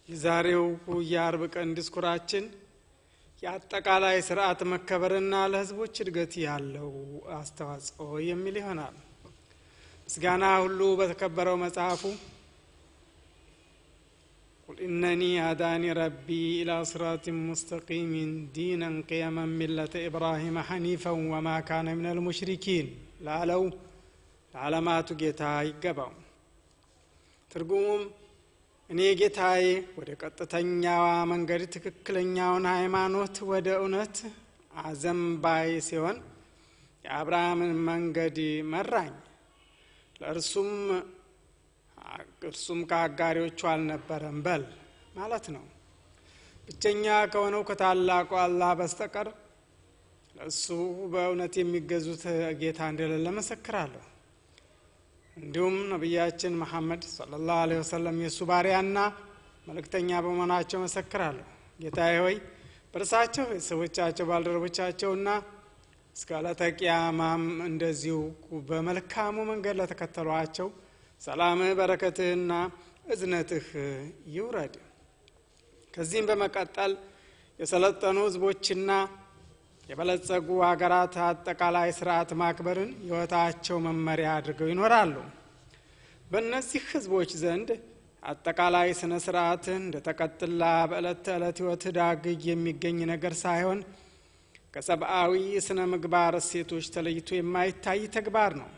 የዛሬው የአርብ ቀን ዲስኩራችን የአጠቃላይ ስርዓት መከበርና ለህዝቦች እድገት ያለው አስተዋጽኦ የሚል ይሆናል። ምስጋና ሁሉ በተከበረው መጽሐፉ ቁል ኢነኒ አዳኒ ረቢ ኢላ ስራጢን ሙስተቂሚን ዲነን ቅየመን ሚለተ ኢብራሂመ ሐኒፈን ወማ ካነ ሚነል ሙሽሪኪን ላለው ለዓለማቱ ጌታ ይገባው። ትርጉሙም እኔ ጌታዬ ወደ ቀጥተኛዋ መንገድ ትክክለኛውን ሃይማኖት ወደ እውነት አዘንባይ ሲሆን የአብርሃምን መንገድ መራኝ፣ ለእርሱም እርሱም ከአጋሪዎቹ አልነበረም በል ማለት ነው። ብቸኛ ከሆነው ከታላቁ አላህ በስተቀር ለእሱ በእውነት የሚገዙት ጌታ እንደሌለ መሰክራለሁ። እንዲሁም ነቢያችን መሐመድ ሰለላሁ ዐለይሂ ወሰለም የእሱ ባሪያና መልእክተኛ በመሆናቸው መሰክራለሁ። ጌታዬ ሆይ በእርሳቸው ቤተሰቦቻቸው፣ ባልደረቦቻቸውና እስከ ዕለተ ቂያማም እንደዚሁ በመልካሙ መንገድ ለተከተሏቸው ሰላምህ፣ በረከትህና እዝነትህ ይውረድ። ከዚህም በመቀጠል የሰለጠኑ ህዝቦችና የበለጸጉ ሀገራት አጠቃላይ ስርዓት ማክበርን ህይወታቸው መመሪያ አድርገው ይኖራሉ። በእነዚህ ህዝቦች ዘንድ አጠቃላይ ስነ ስርዓትን እንደ ተቀጥላ በዕለት ተዕለት ህይወት ዳግግ የሚገኝ ነገር ሳይሆን ከሰብአዊ ስነ ምግባር እሴቶች ተለይቶ የማይታይ ተግባር ነው።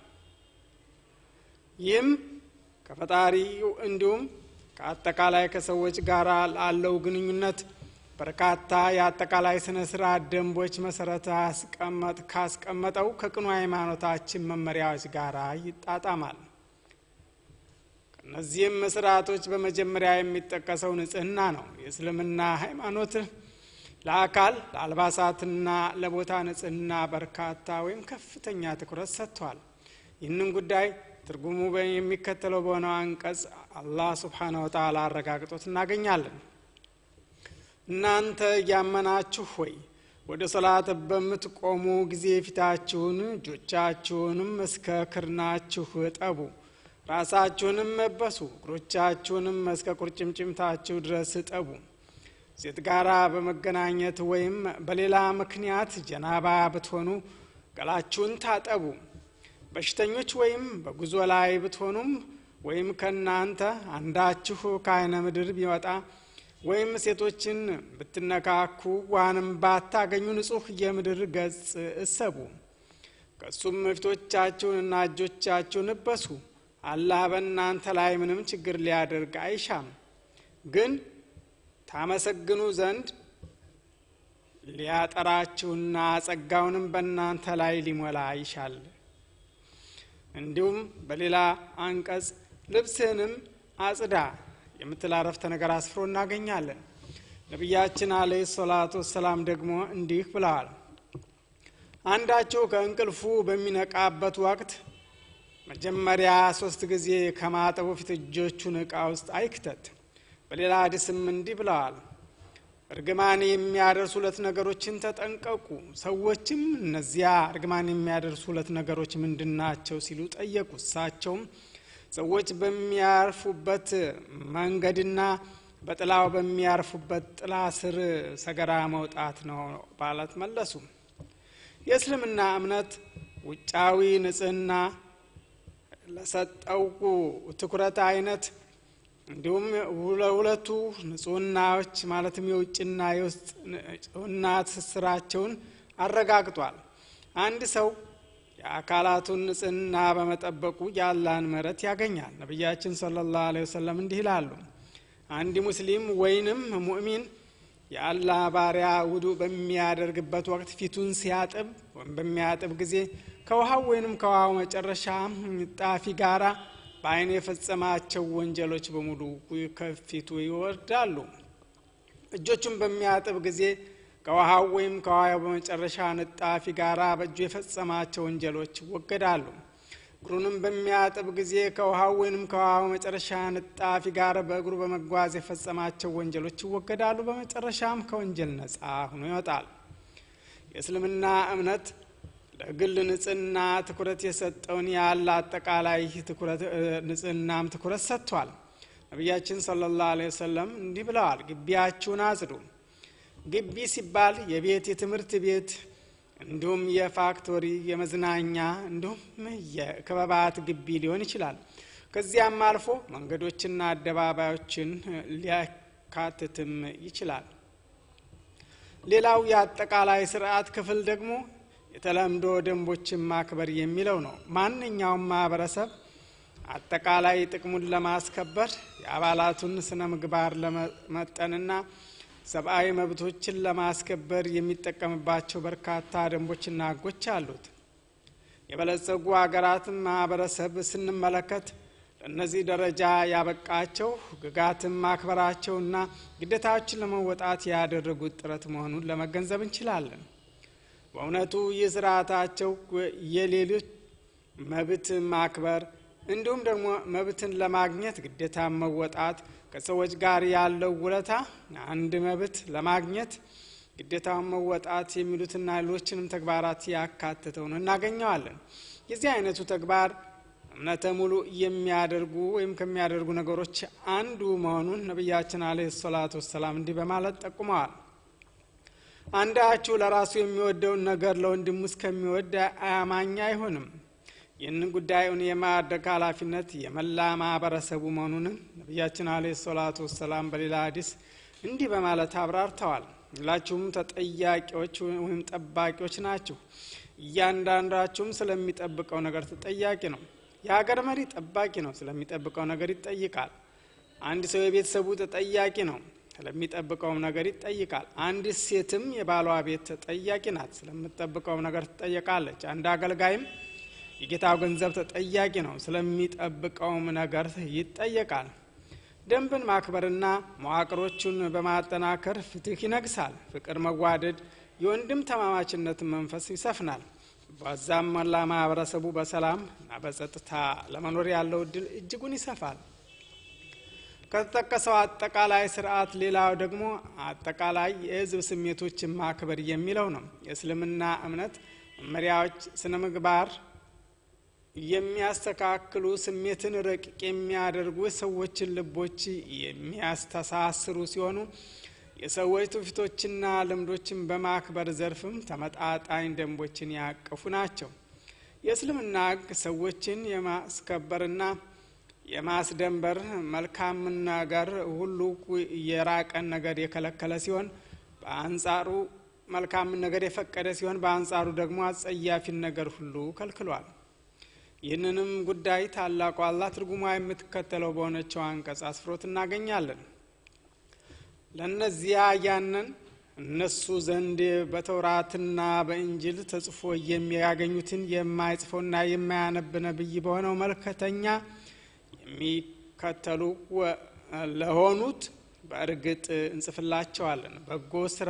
ይህም ከፈጣሪው እንዲሁም ከአጠቃላይ ከሰዎች ጋር ላለው ግንኙነት በርካታ የአጠቃላይ ስነ ስርዓት ደንቦች መሰረት ካስቀመጠው ከቅኑ ሃይማኖታችን መመሪያዎች ጋር ይጣጣማል። ከእነዚህም ስርዓቶች በመጀመሪያ የሚጠቀሰው ንጽህና ነው። የእስልምና ሃይማኖት ለአካል ለአልባሳትና ለቦታ ንጽህና በርካታ ወይም ከፍተኛ ትኩረት ሰጥቷል። ይህንን ጉዳይ ትርጉሙ የሚከተለው በሆነው አንቀጽ አላህ ሱብሓነሁ ወተዓላ አረጋግጦት እናገኛለን። እናንተ እያመናችሁ ሆይ ወደ ሶላት በምትቆሙ ጊዜ ፊታችሁን እጆቻችሁንም እስከ ክርናችሁ እጠቡ፣ ራሳችሁንም መበሱ፣ እግሮቻችሁንም እስከ ቁርጭምጭምታችሁ ድረስ እጠቡ። ሴት ጋራ በመገናኘት ወይም በሌላ ምክንያት ጀናባ ብትሆኑ ገላችሁን ታጠቡ። በሽተኞች ወይም በጉዞ ላይ ብትሆኑም ወይም ከእናንተ አንዳችሁ ከአይነ ምድር ቢወጣ ወይም ሴቶችን ብትነካኩ ዋንም ባታገኙ ንጹሕ የምድር ገጽ እሰቡ። ከእሱም ፊቶቻችሁንና እጆቻችሁን እበሱ። አላህ በእናንተ ላይ ምንም ችግር ሊያደርግ አይሻም፣ ግን ታመሰግኑ ዘንድ ሊያጠራችሁና ጸጋውንም በእናንተ ላይ ሊሞላ ይሻል። እንዲሁም በሌላ አንቀጽ ልብስህንም አጽዳ የምትል አረፍተ ነገር አስፍሮ እናገኛለን። ነቢያችን አለይሂ ሰላቱ ወሰላም ደግሞ እንዲህ ብለዋል። አንዳችሁ ከእንቅልፉ በሚነቃበት ወቅት መጀመሪያ ሶስት ጊዜ ከማጠቡ ፊት እጆቹን እቃ ውስጥ አይክተት። በሌላ ሀዲስም እንዲህ ብለዋል። እርግማን የሚያደርሱ ሁለት ነገሮችን ተጠንቀቁ። ሰዎችም እነዚያ እርግማን የሚያደርሱ ሁለት ነገሮች ምንድን ናቸው ሲሉ ጠየቁ። እሳቸውም ሰዎች በሚያርፉበት መንገድና በጥላው በሚያርፉበት ጥላ ስር ሰገራ መውጣት ነው ማለት መለሱ። የእስልምና እምነት ውጫዊ ንጽህና ለሰጠው ትኩረት አይነት እንዲሁም ለሁለቱ ንጹህናዎች ማለትም የውጭና የውስጥ ንጹህና ትስስራቸውን አረጋግጧል። አንድ ሰው የአካላቱን ንጽህና በመጠበቁ የአላህን ምሕረት ያገኛል። ነቢያችን ሰለላሁ ዐለይሂ ወሰለም እንዲህ ይላሉ፣ አንድ ሙስሊም ወይንም ሙእሚን የአላህ ባሪያ ውዱ በሚያደርግበት ወቅት ፊቱን ሲያጥብ ወይም በሚያጥብ ጊዜ ከውሃው ወይንም ከውሃው መጨረሻ ጣፊ ጋራ በአይን የፈጸማቸው ወንጀሎች በሙሉ ከፊቱ ይወርዳሉ። እጆቹን በሚያጥብ ጊዜ ከውሃው ወይም ከውሃው በመጨረሻ ንጣፊ ጋራ በእጁ የፈጸማቸው ወንጀሎች ይወገዳሉ። እግሩንም በሚያጥብ ጊዜ ከውሃው ወይንም ከውሃው መጨረሻ ንጣፊ ጋር በእግሩ በመጓዝ የፈጸማቸው ወንጀሎች ይወገዳሉ። በመጨረሻም ከወንጀል ነጻ ሆኖ ይወጣል። የእስልምና እምነት ለግል ንጽህና ትኩረት የሰጠውን ያለ አጠቃላይ ንጽህናም ትኩረት ሰጥቷል። ነቢያችን ሰለላሁ ዐለይሂ ወሰለም እንዲህ ብለዋል፣ ግቢያችሁን አጽዱ። ግቢ ሲባል የቤት የትምህርት ቤት እንዲሁም የፋክቶሪ የመዝናኛ እንዲሁም የክበባት ግቢ ሊሆን ይችላል። ከዚያም አልፎ መንገዶችና አደባባዮችን ሊያካትትም ይችላል። ሌላው የአጠቃላይ ስርዓት ክፍል ደግሞ የተለምዶ ደንቦችን ማክበር የሚለው ነው። ማንኛውም ማህበረሰብ አጠቃላይ ጥቅሙን ለማስከበር የአባላቱን ስነ ምግባር ለመጠንና ሰብአዊ መብቶችን ለማስከበር የሚጠቀምባቸው በርካታ ደንቦችና ህጎች አሉት። የበለጸጉ ሀገራትን ማህበረሰብ ስንመለከት ለእነዚህ ደረጃ ያበቃቸው ህግጋትን ማክበራቸውና ግዴታዎችን ለመወጣት ያደረጉት ጥረት መሆኑን ለመገንዘብ እንችላለን። በእውነቱ ይህ ስርዓታቸው የሌሎች መብት ማክበር እንዲሁም ደግሞ መብትን ለማግኘት ግዴታ መወጣት ከሰዎች ጋር ያለው ውለታ አንድ መብት ለማግኘት ግዴታውን መወጣት የሚሉትና ሌሎችንም ተግባራት ያካትተው ነው እናገኘዋለን። የዚህ አይነቱ ተግባር እምነተ ሙሉ የሚያደርጉ ወይም ከሚያደርጉ ነገሮች አንዱ መሆኑን ነቢያችን አለይሂ ሰላቱ ወሰላም እንዲህ በማለት ጠቁመዋል። አንዳችሁ ለራሱ የሚወደውን ነገር ለወንድሙ እስከሚወድ አያማኝ አይሆንም። ይህንን ጉዳዩን የማድረግ ኃላፊነት የመላ ማህበረሰቡ መሆኑንም ነቢያችን አለይሂ ሰላቱ ወሰላም በሌላ ሀዲስ እንዲህ በማለት አብራርተዋል። ሁላችሁም ተጠያቂዎች ወይም ጠባቂዎች ናችሁ። እያንዳንዳችሁም ስለሚጠብቀው ነገር ተጠያቂ ነው። የሀገር መሪ ጠባቂ ነው፣ ስለሚጠብቀው ነገር ይጠይቃል። አንድ ሰው የቤተሰቡ ተጠያቂ ነው፣ ስለሚጠብቀውም ነገር ይጠይቃል። አንድ ሴትም የባሏ ቤት ተጠያቂ ናት፣ ስለምትጠብቀውም ነገር ትጠየቃለች። አንድ አገልጋይም የጌታው ገንዘብ ተጠያቂ ነው፣ ስለሚጠብቀውም ነገር ይጠየቃል። ደንብን ማክበርና መዋቅሮቹን በማጠናከር ፍትህ ይነግሳል። ፍቅር፣ መዋደድ፣ የወንድም ተማማችነትን መንፈስ ይሰፍናል። በዛም መላ ማህበረሰቡ በሰላም እና በጸጥታ ለመኖር ያለው እድል እጅጉን ይሰፋል። ከተጠቀሰው አጠቃላይ ስርዓት ሌላው ደግሞ አጠቃላይ የህዝብ ስሜቶችን ማክበር የሚለው ነው። የእስልምና እምነት መመሪያዎች ስነ ምግባር የሚያስተካክሉ ስሜትን ረቂቅ የሚያደርጉ የሰዎችን ልቦች የሚያስተሳስሩ ሲሆኑ የሰዎች ትውፊቶችና ልምዶችን በማክበር ዘርፍም ተመጣጣኝ ደንቦችን ያቀፉ ናቸው። የእስልምና ህግ ሰዎችን የማስከበርና የማስደንበር መልካም ነገር ሁሉ የራቀን ነገር የከለከለ ሲሆን በአንጻሩ መልካምን ነገር የፈቀደ ሲሆን በአንጻሩ ደግሞ አጸያፊን ነገር ሁሉ ከልክሏል። ይህንንም ጉዳይ ታላቁ አላህ ትርጉሟ የምትከተለው በሆነችው አንቀጽ አስፍሮት እናገኛለን። ለእነዚያ ያንን እነሱ ዘንድ በተውራትና በእንጅል ተጽፎ የሚያገኙትን የማይጽፈውና የማያነብ ነቢይ በሆነው መልከተኛ የሚከተሉ ለሆኑት በእርግጥ እንጽፍላቸዋለን። በጎ ስራ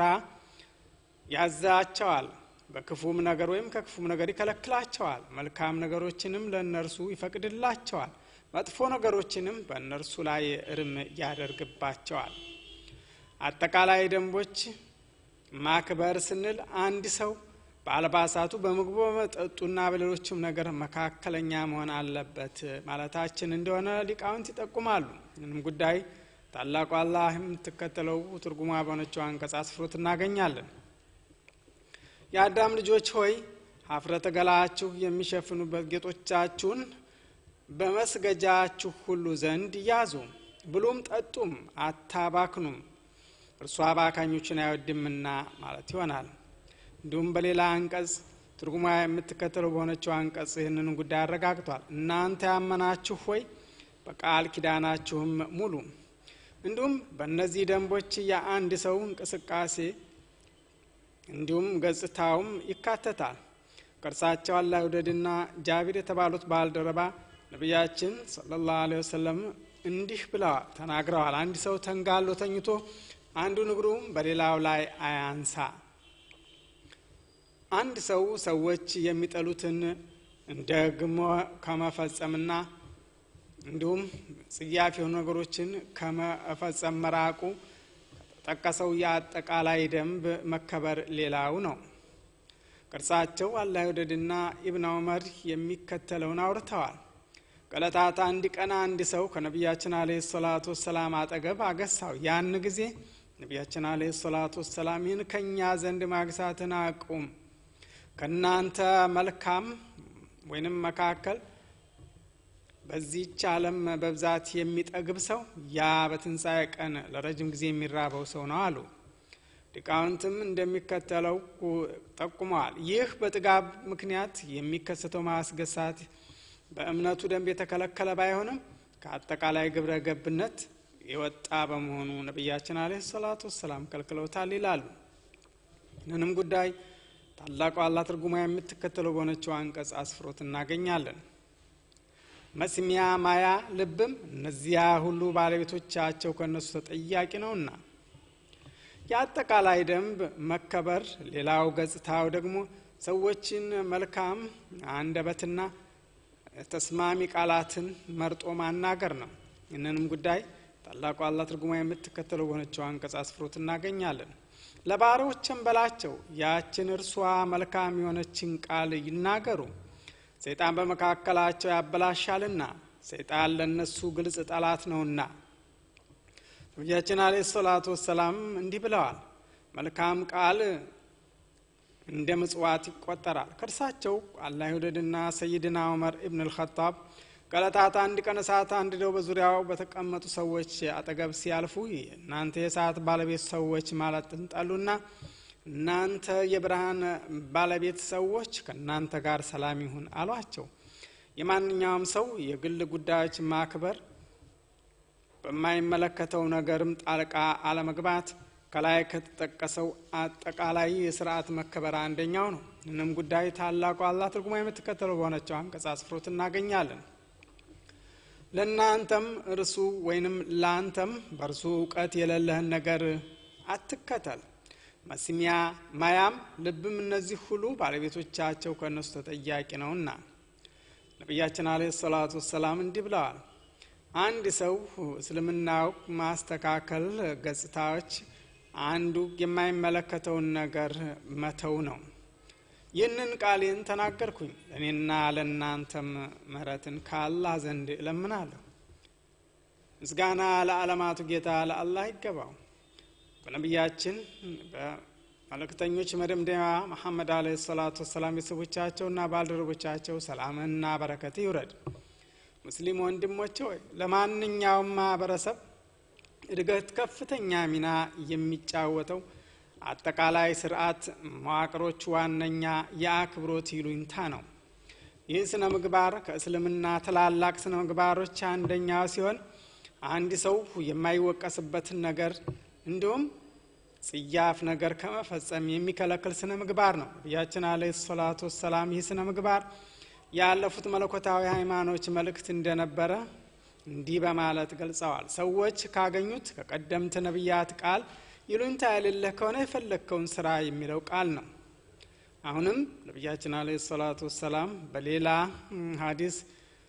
ያዛቸዋል፣ በክፉም ነገር ወይም ከክፉም ነገር ይከለክላቸዋል። መልካም ነገሮችንም ለእነርሱ ይፈቅድላቸዋል፣ መጥፎ ነገሮችንም በእነርሱ ላይ እርም ያደርግባቸዋል። አጠቃላይ ደንቦች ማክበር ስንል አንድ ሰው በአልባሳቱ፣ በምግቡ፣ በመጠጡና በሌሎችም ነገር መካከለኛ መሆን አለበት ማለታችን እንደሆነ ሊቃውንት ይጠቁማሉ። ምንም ጉዳይ ታላቁ አላህ የምትከተለው ትርጉማ በሆነችው አንቀጽ አስፍሮት እናገኛለን። የአዳም ልጆች ሆይ ሀፍረተ ገላችሁ የሚሸፍኑበት ጌጦቻችሁን በመስገጃችሁ ሁሉ ዘንድ ያዙ፣ ብሉም ጠጡም፣ አታባክኑም እርሱ አባካኞችን አይወድምና ማለት ይሆናል። እንዲሁም በሌላ አንቀጽ ትርጉማ የምትከተለው በሆነችው አንቀጽ ይህንን ጉዳይ አረጋግጧል። እናንተ ያመናችሁ ሆይ በቃል ኪዳናችሁም ሙሉ። እንዲሁም በእነዚህ ደንቦች የአንድ ሰው እንቅስቃሴ እንዲሁም ገጽታውም ይካተታል። ቅርሳቸው አላህ ይውደድና ጃቢር የተባሉት ባልደረባ ነቢያችን ሰለላሁ ዐለይሂ ወሰለም እንዲህ ብለዋል ተናግረዋል። አንድ ሰው ተንጋሎ ተኝቶ አንዱን እግሩም በሌላው ላይ አያንሳ። አንድ ሰው ሰዎች የሚጠሉትን ደግሞ ከመፈጸምና እንዲሁም ጽያፍ የሆኑ ነገሮችን ከመፈጸም መራቁ ከተጠቀሰው የአጠቃላይ ደንብ መከበር ሌላው ነው። ቅርጻቸው አላህ ይውደድና ኢብን ዑመር የሚከተለውን አውርተዋል። ከዕለታት አንድ ቀን አንድ ሰው ከነቢያችን አለ ሰላቱ ወሰላም አጠገብ አገሳው። ያን ጊዜ ነቢያችን አለ ሰላቱ ወሰላም ይህን ከእኛ ዘንድ ማግሳትን አቁም፣ ከእናንተ መልካም ወይንም መካከል በዚህች ዓለም በብዛት የሚጠግብ ሰው ያ በትንሣኤ ቀን ለረጅም ጊዜ የሚራበው ሰው ነው አሉ። ሊቃውንትም እንደሚከተለው ጠቁመዋል። ይህ በጥጋብ ምክንያት የሚከሰተው ማስገሳት በእምነቱ ደንብ የተከለከለ ባይሆንም ከአጠቃላይ ግብረ ገብነት የወጣ በመሆኑ ነቢያችን አለ ሰላቱ ወሰላም ከልክለውታል ይላሉ። ይህንንም ጉዳይ ታላቁ አላህ ትርጉማ የምትከተለው በሆነችው አንቀጽ አስፍሮት እናገኛለን። መስሚያ ማያ ልብም እነዚያ ሁሉ ባለቤቶቻቸው ከእነሱ ተጠያቂ ነውና። የአጠቃላይ ደንብ መከበር ሌላው ገጽታው ደግሞ ሰዎችን መልካም አንደበትና ተስማሚ ቃላትን መርጦ ማናገር ነው። ይህንንም ጉዳይ ታላቁ አላህ ትርጉማ የምትከተለው በሆነችው አንቀጽ አስፍሮት እናገኛለን። ለባሮችም በላቸው ያችን እርሷ መልካም የሆነችን ቃል ይናገሩ ሰይጣን በመካከላቸው ያበላሻልና ሰይጣን ለእነሱ ግልጽ ጠላት ነውና። ነቢያችን አለ ሰላቱ ወሰላም እንዲህ ብለዋል። መልካም ቃል እንደ ምጽዋት ይቆጠራል። ከእርሳቸው አላህ ይውደድና ሰይድና ዑመር ኢብን አልኸጣብ ከዕለታት አንድ ቀን እሳት አንድደው በዙሪያው በተቀመጡ ሰዎች አጠገብ ሲያልፉ እናንተ የእሳት ባለቤት ሰዎች ማለትን ጠሉና እናንተ የብርሃን ባለቤት ሰዎች ከእናንተ ጋር ሰላም ይሁን አሏቸው። የማንኛውም ሰው የግል ጉዳዮች ማክበር፣ በማይመለከተው ነገርም ጣልቃ አለመግባት ከላይ ከተጠቀሰው አጠቃላይ የስርዓት መከበር አንደኛው ነው። ይህንም ጉዳይ ታላቁ አላህ ትርጉማ የምትከተለው በሆነችው አንቀጽ አስፍሮት እናገኛለን። ለእናንተም እርሱ ወይንም ለአንተም በእርሱ እውቀት የሌለህን ነገር አትከተል መስሚያ ማያም ልብም እነዚህ ሁሉ ባለቤቶቻቸው ከእነሱ ተጠያቂ ነውና። ነቢያችን አለ ሰላቱ ወሰላም እንዲህ ብለዋል። አንድ ሰው እስልምናው ማስተካከል ገጽታዎች አንዱ የማይመለከተውን ነገር መተው ነው። ይህንን ቃሌን ተናገርኩኝ ለእኔና ለእናንተም ምሕረትን ከአላህ ዘንድ እለምናለሁ። ምስጋና ለዓለማቱ ጌታ ለአላህ ይገባው። በነቢያችን በመልእክተኞች መደምደሚያ መሐመድ አለ ሰላቱ ወሰላም ቤተሰቦቻቸውና ባልደረቦቻቸው ሰላምና በረከት ይውረድ። ሙስሊም ወንድሞች ሆይ ለማንኛውም ማህበረሰብ እድገት ከፍተኛ ሚና የሚጫወተው አጠቃላይ ስርዓት መዋቅሮች ዋነኛ የአክብሮት ይሉኝታ ነው። ይህ ስነ ምግባር ከእስልምና ትላላቅ ስነ ምግባሮች አንደኛው ሲሆን አንድ ሰው የማይወቀስበትን ነገር እንዲሁም ጽያፍ ነገር ከመፈጸም የሚከለክል ስነ ምግባር ነው። ነቢያችን አለ ሰላቱ ወሰላም ይህ ስነ ምግባር ያለፉት መለኮታዊ ሃይማኖች መልእክት እንደነበረ እንዲህ በማለት ገልጸዋል። ሰዎች ካገኙት ከቀደምት ነቢያት ቃል ይሉኝታ የሌለህ ከሆነ የፈለግከውን ስራ የሚለው ቃል ነው። አሁንም ነቢያችን አለ ሰላቱ ወሰላም በሌላ ሀዲስ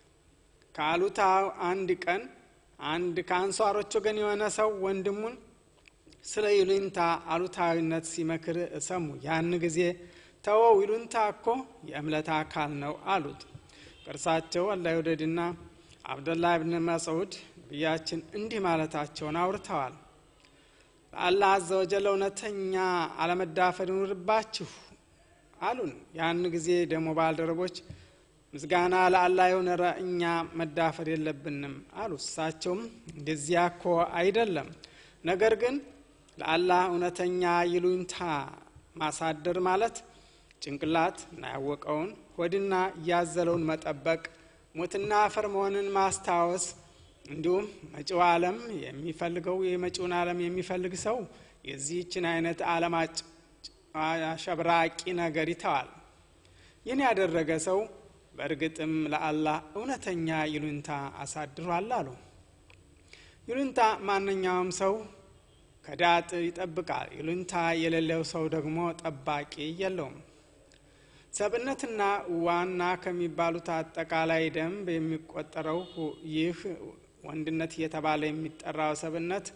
ከአሉታ አንድ ቀን አንድ ከአንሷሮች ወገን የሆነ ሰው ወንድሙን ስለ ይሉኝታ አሉታዊነት ሲመክር ሰሙ። ያን ጊዜ ተወው፣ ይሉኝታ እኮ የእምነት አካል ነው አሉት። ቅርሳቸው አላህ ይውደድና አብደላህ ብን መስዑድ ነቢያችን እንዲህ ማለታቸውን አውርተዋል። ለአላህ አዘ ወጀል እውነተኛ አለመዳፈር ይኑርባችሁ አሉን። ያን ጊዜ ደግሞ ባልደረቦች ምስጋና ለአላህ የሆነ እኛ መዳፈር የለብንም አሉ። እሳቸውም እንደዚያ እኮ አይደለም፣ ነገር ግን ለአላህ እውነተኛ ይሉኝታ ማሳደር ማለት ጭንቅላት እና ያወቀውን ሆድና እያዘለውን መጠበቅ፣ ሞትና አፈር መሆንን ማስታወስ እንዲሁም መጪው ዓለም የሚፈልገው የመጪውን ዓለም የሚፈልግ ሰው የዚህችን አይነት ዓለም አሸብራቂ ነገር ይተዋል። ይህን ያደረገ ሰው በእርግጥም ለአላህ እውነተኛ ይሉኝታ አሳድሯል አሉ። ይሉኝታ ማንኛውም ሰው ከዳጥ ይጠብቃል። ይሉኝታ የሌለው ሰው ደግሞ ጠባቂ የለውም። ሰብእነትና ዋና ከሚባሉት አጠቃላይ ደንብ የሚቆጠረው ይህ ወንድነት እየተባለ የሚጠራው ሰብእነት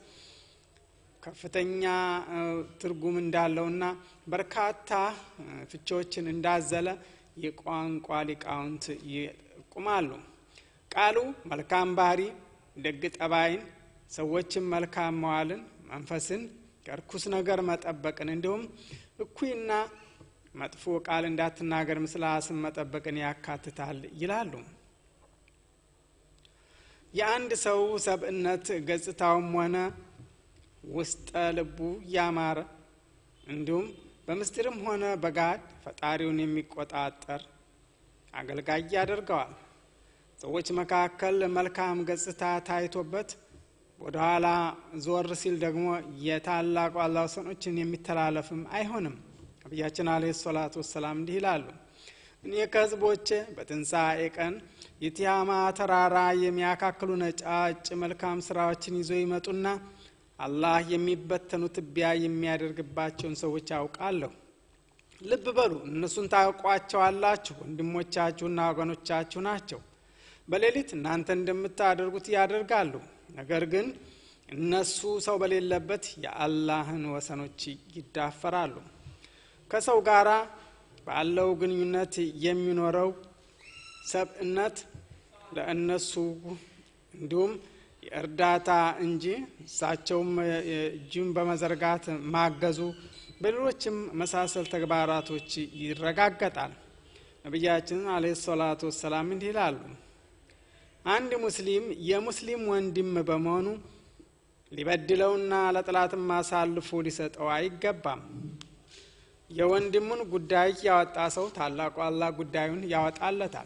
ከፍተኛ ትርጉም እንዳለውና በርካታ ፍቾችን እንዳዘለ የቋንቋ ሊቃውንት ይጠቁማሉ። ቃሉ መልካም ባህሪ፣ ደግ ጠባይን፣ ሰዎችን መልካም መዋልን፣ መንፈስን ከርኩስ ነገር መጠበቅን እንዲሁም እኩይና መጥፎ ቃል እንዳትናገር ምስላስን መጠበቅን ያካትታል ይላሉ። የአንድ ሰው ሰብእነት ገጽታውም ሆነ ውስጠ ልቡ ያማረ እንዲሁም በምስጢርም ሆነ በጋድ ፈጣሪውን የሚቆጣጠር አገልጋይ ያደርገዋል። ሰዎች መካከል መልካም ገጽታ ታይቶበት ወደ ኋላ ዞር ሲል ደግሞ የታላቁ አላህ ወሰኖችን የሚተላለፍም አይሆንም። ነቢያችን አለይሂ ሰላቱ ወሰላም እንዲህ ይላሉ፣ እኔ ከህዝቦቼ በትንሣኤ ቀን የቲያማ ተራራ የሚያካክሉ ነጫጭ መልካም ስራዎችን ይዞ ይመጡና አላህ የሚበተኑ ትቢያ የሚያደርግባቸውን ሰዎች አውቃለሁ። ልብ በሉ፣ እነሱን ታውቋቸዋላችሁ። ወንድሞቻችሁና ወገኖቻችሁ ናቸው። በሌሊት እናንተ እንደምታደርጉት ያደርጋሉ። ነገር ግን እነሱ ሰው በሌለበት የአላህን ወሰኖች ይዳፈራሉ። ከሰው ጋራ ባለው ግንኙነት የሚኖረው ሰብእነት ለእነሱ እንዲሁም የእርዳታ እንጂ እሳቸውም እጅም በመዘርጋት ማገዙ በሌሎችም መሳሰል ተግባራቶች ይረጋገጣል። ነቢያችን አለይሂ ሰላቱ ወሰላም እንዲህ ይላሉ፣ አንድ ሙስሊም የሙስሊም ወንድም በመሆኑ ሊበድለውና ለጥላትም አሳልፎ ሊሰጠው አይገባም። የወንድሙን ጉዳይ ያወጣ ሰው ታላቁ አላህ ጉዳዩን ያወጣለታል።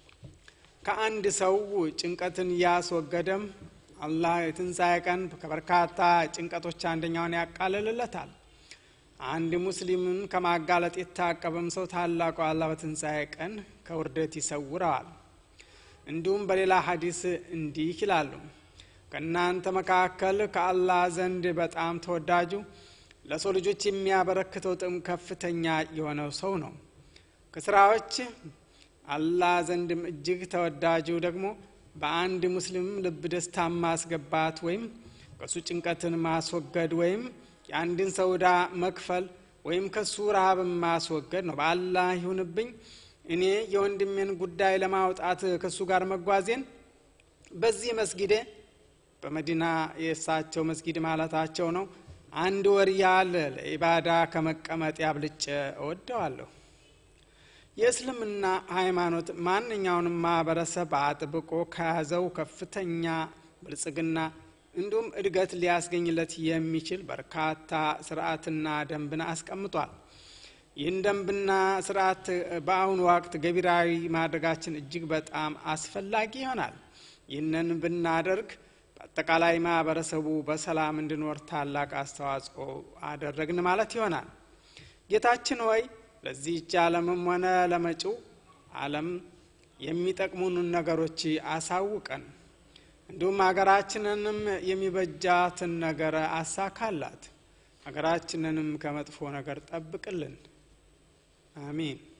ከአንድ ሰው ጭንቀትን ያስወገደም አላህ የትንሣኤ ቀን ከበርካታ ጭንቀቶች አንደኛውን ያቃልልለታል። አንድ ሙስሊምን ከማጋለጥ የታቀበም ሰው ታላቁ አላህ በትንሣኤ ቀን ከውርደት ይሰውረዋል። እንዲሁም በሌላ ሀዲስ እንዲህ ይላሉ፣ ከእናንተ መካከል ከአላህ ዘንድ በጣም ተወዳጁ ለሰው ልጆች የሚያበረክተው ጥቅም ከፍተኛ የሆነው ሰው ነው። ከስራዎች አላህ ዘንድም እጅግ ተወዳጁ ደግሞ በአንድ ሙስሊም ልብ ደስታ ማስገባት ወይም ከሱ ጭንቀትን ማስወገድ ወይም የአንድን ሰው ዕዳ መክፈል ወይም ከሱ ረሃብን ማስወገድ ነው። በአላህ ይሁንብኝ እኔ የወንድሜን ጉዳይ ለማውጣት ከእሱ ጋር መጓዜን በዚህ መስጊዴ በመዲና የእሳቸው መስጊድ ማለታቸው ነው አንድ ወር ያህል ለኢባዳ ከመቀመጥ ያብልጬ እወደዋለሁ። የእስልምና ሃይማኖት ማንኛውንም ማህበረሰብ አጥብቆ ከያዘው ከፍተኛ ብልጽግና እንዲሁም እድገት ሊያስገኝለት የሚችል በርካታ ስርዓትና ደንብን አስቀምጧል። ይህን ደንብና ስርዓት በአሁኑ ወቅት ገቢራዊ ማድረጋችን እጅግ በጣም አስፈላጊ ይሆናል። ይህንን ብናደርግ በአጠቃላይ ማህበረሰቡ በሰላም እንዲኖር ታላቅ አስተዋጽኦ አደረግን ማለት ይሆናል። ጌታችን ሆይ ለዚህች ዓለምም ሆነ ለመጪው ዓለም የሚጠቅሙንን ነገሮች አሳውቀን፣ እንዲሁም ሀገራችንንም የሚበጃትን ነገር አሳካላት፣ ሀገራችንንም ከመጥፎ ነገር ጠብቅልን። አሚን።